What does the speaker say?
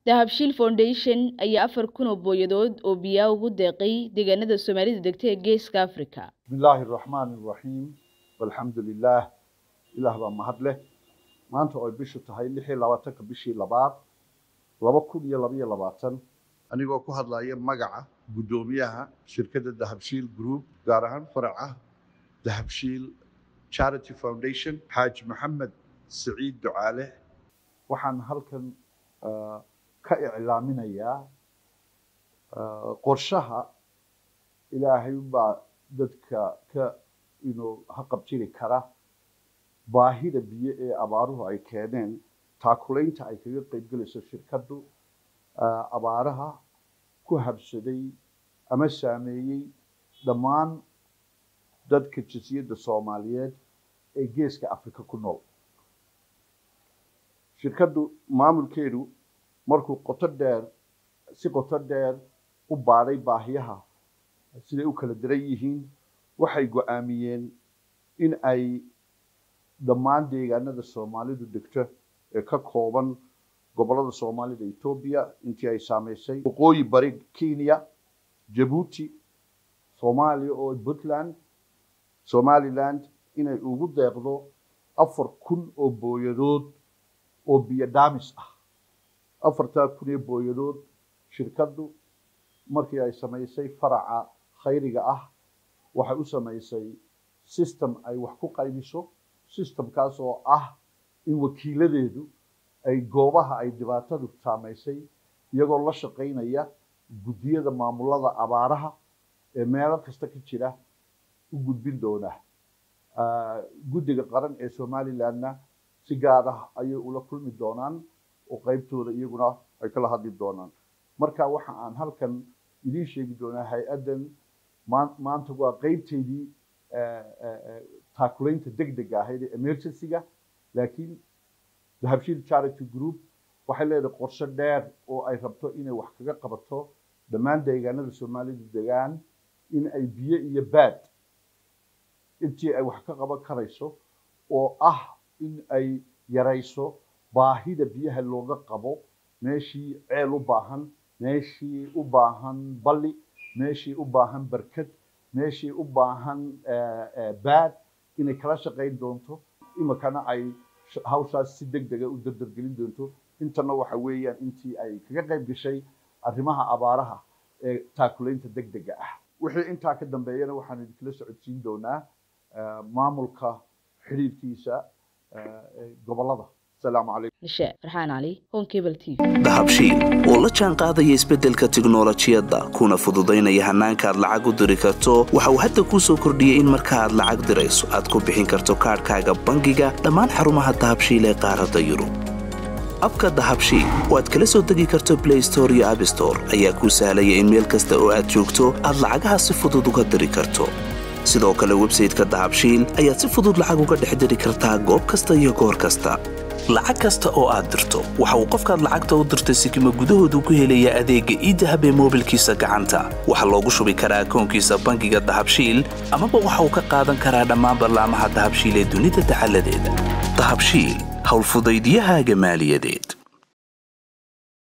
dahabshiil foundation ayaa afar kun oo booyadood oo biyaa ugu deeqay deegaanada soomaalida degta ee geeska africa بسم الله الرحمن الرحيم والحمد لله إله baa mahad leh maanta oo ay bishu tahay lix iyo labaatanka bishii labaad laba kun iyo laba iyo labaatan anigoo ku hadlaya magaca guddoomiyaha shirkadda dahabshiil group gaar ahaan faraca dahabshiil charity foundation xaaji maxamed siciid ducaale waxaan halkan ah, ka iclaaminayaa ah, qorshaha ilaahay baa dadka ka inuu haqabtiri kara baahida biyo ee abaaruhu ay keeneen taakulaynta ay kaga qaybgelayso shirkaddu ah, abaaraha ku habsaday ama saameeyey dhammaan dadka jinsiyadda soomaaliyeed ee geeska afrika ku nool shirkaddu maamulkeedu markuu qoto dheer si qoto dheer u baadhay baahiyaha siday u kala daran yihiin waxay go-aamiyeen in ay dhammaan deegaanada soomaalidu degto ee ka kooban gobollada soomaalida etoobiya intii ay saameysay waqooyi bari kenya jabuuti soomaaliya oo puntland somaliland inay ugu deeqdo afar kun oo booyadood oo biyo dhaamis ah afartaa kun ee booyadood shirkaddu markii ay samaysay faraca khayriga ah waxay u samaysay system ay wax ku qaybiso systemkaas oo ah in wakiiladeedu ay goobaha ay dhibaatadu saamaysay iyagoo la shaqaynaya guddiyada maamulada abaaraha ee meelo kasta ka jira u gudbin doona Ah, guddiga qaran ee somalilandna si gaar ah ayay ula kulmi doonaan oo qaybtooda iyaguna ay kala hadli doonaan marka waxa aan halkan idiin sheegi doonaa hay-addan maan- maanta waa qaybteydii eh, eh, eh, taakulaynta degdega ahayd ee emergency-ga laakiin dahabshiil charity group waxay leedahay qorshe dheer oo ay rabto inay wax kaga qabato dhammaan deegaanada soomaalidu degaan in ay biyo iyo baad intii ay wax ka qaban karayso oo ah in ay yarayso baahida biyaha looga qabo meeshii ceel u baahan meeshii u baahan balli meeshii u baahan barkad meeshii u baahan eh, eh, baad inay kala shaqayn doonto imikana ay sh- hawshaas si deg dega u dardargelin doonto intana waxa weeyaan intii ay kaga qayb gashay arrimaha abaaraha ee taakulaynta deg dega ah wixii intaa ka dambeeyana waxaan idinkala socodsiin doonaa eh, maamulka xidhiidhkiisa eh, ee gobollada asalaamu calaykum nishe farxaan cali home cable t v dahabshiil oo la jaan qaadaya isbeddelka tiknolojiyadda kuna fududaynaya hannaanka aad lacag u diri karto waxa uu hadda kuu soo kordhiyey in marka aad lacag dirayso aad ku bixin karto kaadhkaaga bangiga dhammaan xarumaha dahabshiil ee qaaradda yurub abka dahabshiil oo aad kala soo degi karto blay store iyo abstore ayaa kuu sahlaya in meel kasta oo aad joogto aad lacagaha si fudud uga diri karto sidoo kale websayte-ka dahabshiil ayaad si fudud lacag uga dhex diri kartaa goob kasta iyo goor kasta lacag kasta oo aad dirto waxa uu qofkaad lacagta u dirtay sikima gudahoodu ku helayaa adeegga iidahab ee moobilkiisa gacanta waxaa loogu shubi karaa akoonkiisa bangiga dahabshiil amaba waxa uu ka qaadan karaa dhammaan ballaamaha dahabshiil ee dunida dacaladeeda dahabshiil howlfudaydiyahaaga maaliyadeed